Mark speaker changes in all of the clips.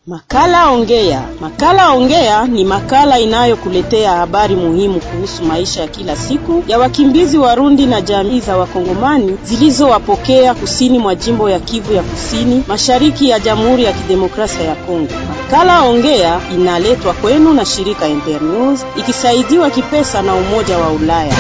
Speaker 1: Makala Ongea. Makala Ongea ni makala inayokuletea habari muhimu kuhusu maisha ya kila siku ya wakimbizi Warundi na jamii za Wakongomani zilizowapokea kusini mwa jimbo ya Kivu ya Kusini, mashariki ya Jamhuri ya Kidemokrasia ya Kongo. Makala Ongea inaletwa kwenu na shirika Internews ikisaidiwa kipesa na Umoja wa Ulaya.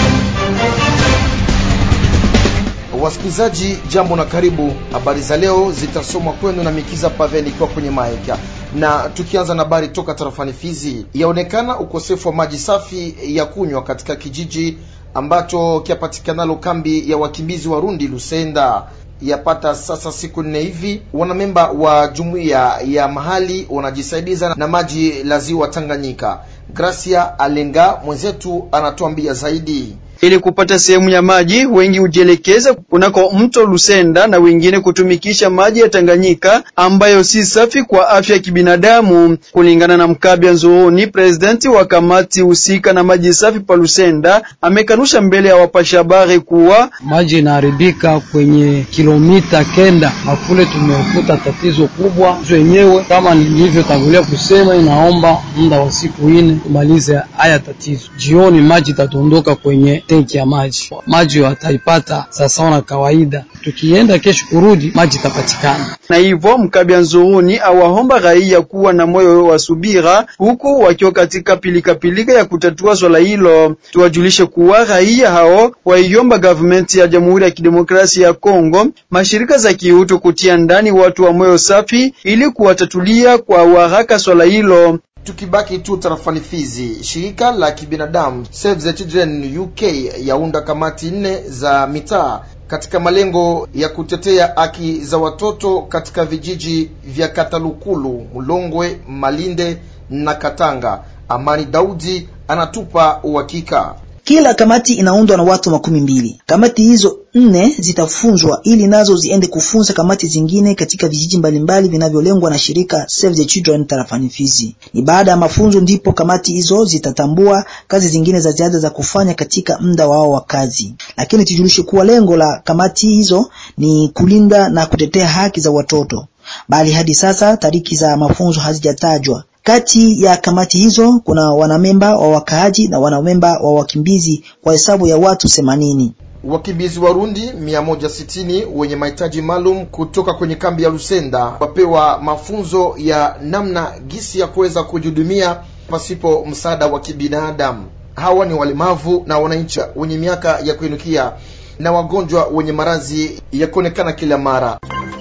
Speaker 2: Wasikilizaji, jambo na karibu. Habari za leo zitasomwa kwenu na Mikiza Pavel ikiwa kwenye maeka, na tukianza na habari toka tarafani Fizi, yaonekana ukosefu wa maji safi ya kunywa katika kijiji ambacho kiapatikanalo kambi ya wakimbizi Warundi Lusenda. Yapata sasa siku nne hivi, wanamemba wa jumuiya ya mahali wanajisaidiza na maji la ziwa Tanganyika. Gracia Alenga mwenzetu anatuambia zaidi.
Speaker 3: Ili kupata sehemu ya maji, wengi hujielekeza kunako mto Lusenda na wengine kutumikisha maji ya Tanganyika ambayo si safi kwa afya ya kibinadamu. Kulingana na Mkabya Nzooni, presidenti wa kamati husika na maji safi pa Lusenda, amekanusha mbele ya wapasha habari kuwa
Speaker 4: maji inaharibika kwenye kilomita kenda na kule tumekuta tatizo kubwa wenyewe. Kama nilivyotangulia kusema, inaomba muda wa siku nne tumalize haya tatizo. Jioni maji itatondoka kwenye tenki ya maji, maji wataipata sawasawa na kawaida. Tukienda kesho kurudi, maji itapatikana.
Speaker 3: Na hivyo Mkabya Nzooni awaomba raia kuwa na moyo wa subira, huku wakiwa katika pilikapilika ya kutatua swala hilo. Tuwajulishe kuwa raia hao waiomba gavumenti ya Jamhuri ya Kidemokrasia ya Kongo, mashirika za kiutu kutia ndani watu wa moyo safi ili kuwatatulia kwa haraka swala hilo.
Speaker 2: Tukibaki tu tarafani Fizi, shirika la kibinadamu Save the Children UK yaunda kamati nne za mitaa katika malengo ya kutetea haki za watoto katika vijiji vya Katalukulu, Mulongwe, Malinde na Katanga. Amani Daudi anatupa uhakika.
Speaker 5: Kila kamati inaundwa na watu makumi mbili. Kamati hizo nne zitafunzwa ili nazo ziende kufunza kamati zingine katika vijiji mbalimbali vinavyolengwa na shirika Save the Children tarafani Fizi. Ni baada ya mafunzo ndipo kamati hizo zitatambua kazi zingine za ziada za kufanya katika muda wao wa kazi. Lakini tujulishe kuwa lengo la kamati hizo ni kulinda na kutetea haki za watoto, bali hadi sasa tariki za mafunzo hazijatajwa. Kati ya kamati hizo kuna wanamemba wa wakaaji na wanamemba wa wakimbizi kwa hesabu ya watu themanini.
Speaker 2: Wakimbizi Warundi 160 wenye mahitaji maalum kutoka kwenye kambi ya Lusenda wapewa mafunzo ya namna gisi ya kuweza kujihudumia pasipo msaada wa kibinadamu. Hawa ni walemavu na wananchi wenye miaka ya kuinukia na wagonjwa wenye maradhi ya kuonekana kila mara.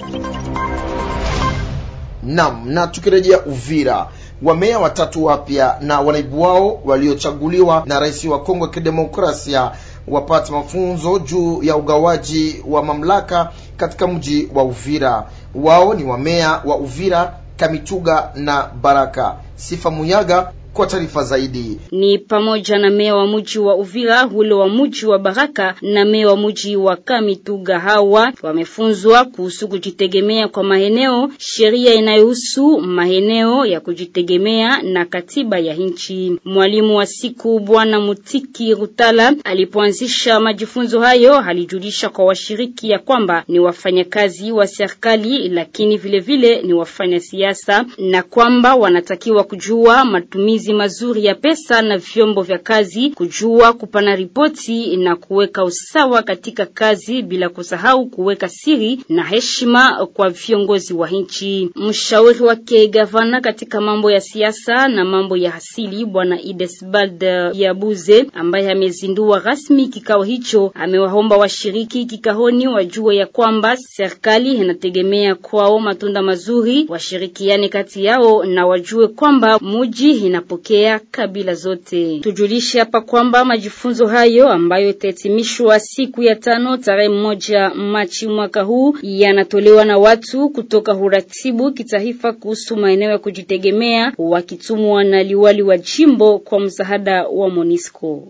Speaker 2: Nam, na tukirejea Uvira Wameya watatu wapya na wanaibu wao waliochaguliwa na rais wa Kongo ya Kidemokrasia wapata mafunzo juu ya ugawaji wa mamlaka katika mji wa Uvira. Wao ni wameya wa Uvira, Kamituga na Baraka. Sifa Muyaga kwa taarifa zaidi.
Speaker 6: Ni pamoja na meya wa mji wa Uvira, ule wa mji wa Baraka na meya wa mji wa Kamituga. Hawa wamefunzwa kuhusu kujitegemea kwa maeneo, sheria inayohusu maeneo ya kujitegemea na katiba ya nchi. Mwalimu wa siku Bwana Mutiki Rutala alipoanzisha majifunzo hayo, alijulisha kwa washiriki ya kwamba ni wafanyakazi wa serikali, lakini vile vile ni wafanya siasa na kwamba wanatakiwa kujua matumizi mazuri ya pesa na vyombo vya kazi, kujua kupana ripoti na kuweka usawa katika kazi, bila kusahau kuweka siri na heshima kwa viongozi wa nchi. Mshauri wake gavana katika mambo ya siasa na mambo ya asili Bwana Idesbald Yabuze, ambaye amezindua rasmi kikao hicho, amewaomba washiriki kikaoni wajue ya kwamba serikali inategemea kwao matunda mazuri, washirikiane kati yao na wajue kwamba muji ina pokea kabila zote. Tujulishe hapa kwamba majifunzo hayo ambayo itahitimishwa siku ya tano tarehe moja Machi mwaka huu yanatolewa na watu kutoka uratibu kitaifa kuhusu maeneo ya kujitegemea wakitumwa na liwali wa jimbo kwa msaada wa Monisco.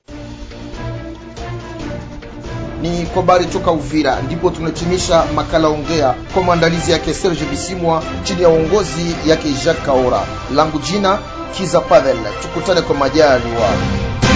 Speaker 2: Ni kwa habari toka Uvira ndipo tunahitimisha makala ongea kwa maandalizi yake Serge Bisimwa chini ya uongozi yake Jacques Kaora. Langu jina Kiza Pavel, tukutane kwa majaliwa.